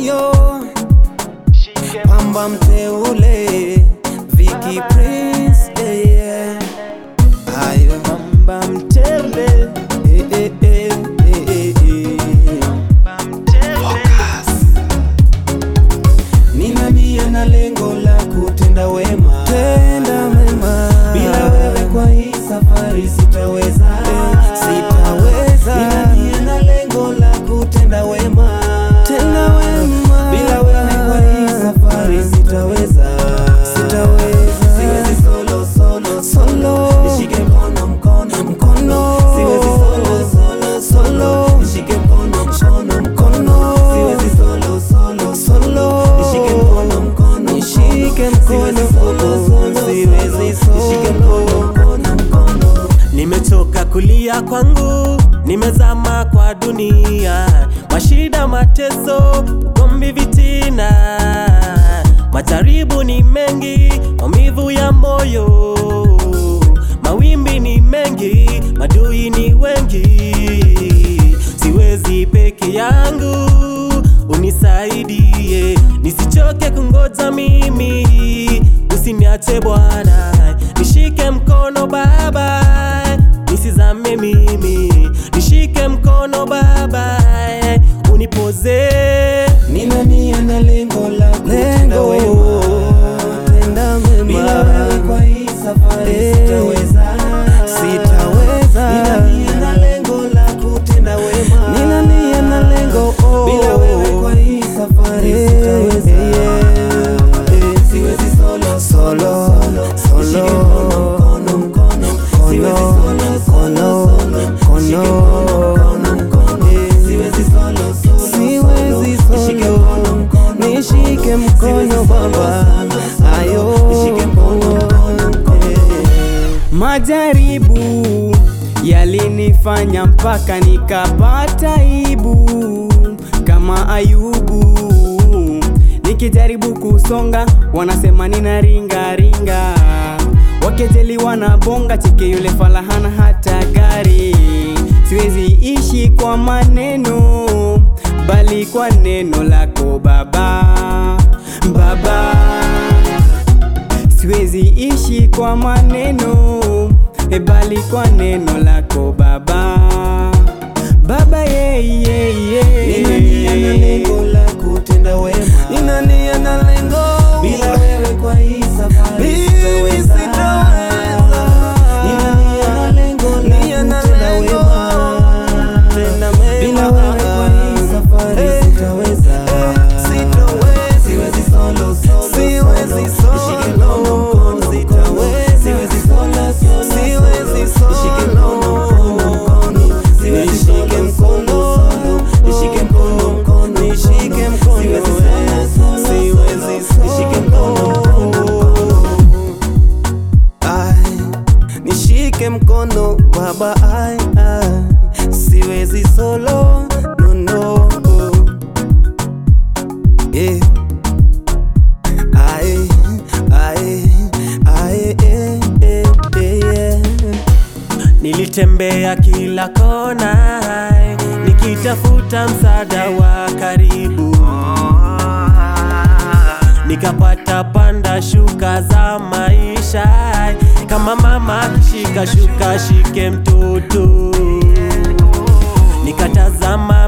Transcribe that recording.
ayo pamba mteule Vicky Prince eh, yeah. ayo pamba mteule eh, eh, eh, eh, eh, eh. Nina nia na lengo la kutenda wema, tenda wema. Bila wewe kwa hii safari sitaweza, sitaweza. Nina nia na lengo la kutenda wema, tenda wema. Bila wewe kwa hii safari sitaweza, sitaweza. Siwezi solo solo solo, nishike mkono mkono mkono. Siwezi solo solo solo, nishike mkono mkono mkono. Siwezi solo solo solo, nishike mkono mkono nishike mkono solo solo, siwezi solo, nishike mkono mkono mkono. Nimechoka kulia kwangu, nimezama kwa dunia, mashida, mateso, ugomvi, vitina, majaribu ni mengi, maumivu ya moyo, mawimbi ni mengi, madui ni wengi, siwezi peke yangu, unisaidie, nisichoke kungoja mimi, usiniache Bwana, nishike mkono Baba, nisizame mimi, nishike mkono Baba, unipoze Nina nia na lengo la kutenda wema, tenda wema. Bila wewe kwa hii safari sitaweza, sitaweza. Nina nia na lengo la kutenda wema, nina nia na lengo oh. Bila wewe kwa hii safari sitaweza, siwezi solo solo solo. Nishike mkono mkono mkono, siwezi solo solo solo. Nishike mkono mkono mkono, siwezi solo solo siwezi nishike mkono mkono nishike mkono baba ayo nishike mkono mkono mkono Majaribu yalinifanya mpaka nikapata aibu kama Ayubu. Nikijaribu kusonga wanasema nina ringa ringa, wakejeli wanabonga, cheke yule falahana hata gari. Siwezi ishi kwa maneno, bali kwa neno lako Baba, Baba siwezi ishi kwa maneno e bali kwa neno lako Baba, Baba yeah, yeah, nina nia na yeah. lengo la kutenda wema nina nia na lengo bila wewe kwa hii safari sitaweza nina nia na lengo la kutenda wema bila wewe kwa hii safari sitaweza siwezi solo solo siwezi solo nishike mkono mkono sitaweza siwezi solo solo siwezi solo nishike mkono mkono mkono siwezi shike mkono solo nishike mkono mkono nishike mkono siwezi solo siwezi solo nishike mkono mkono ai nishike mkono baba ai ai siwezi solo no no yeah Aye, aye, aye, eh, eh, eh, yeah. Nilitembea kila kona nikitafuta msaada wa karibu, nikapata panda shuka za maisha, kama mama akishika shuka shike mtoto, nikatazama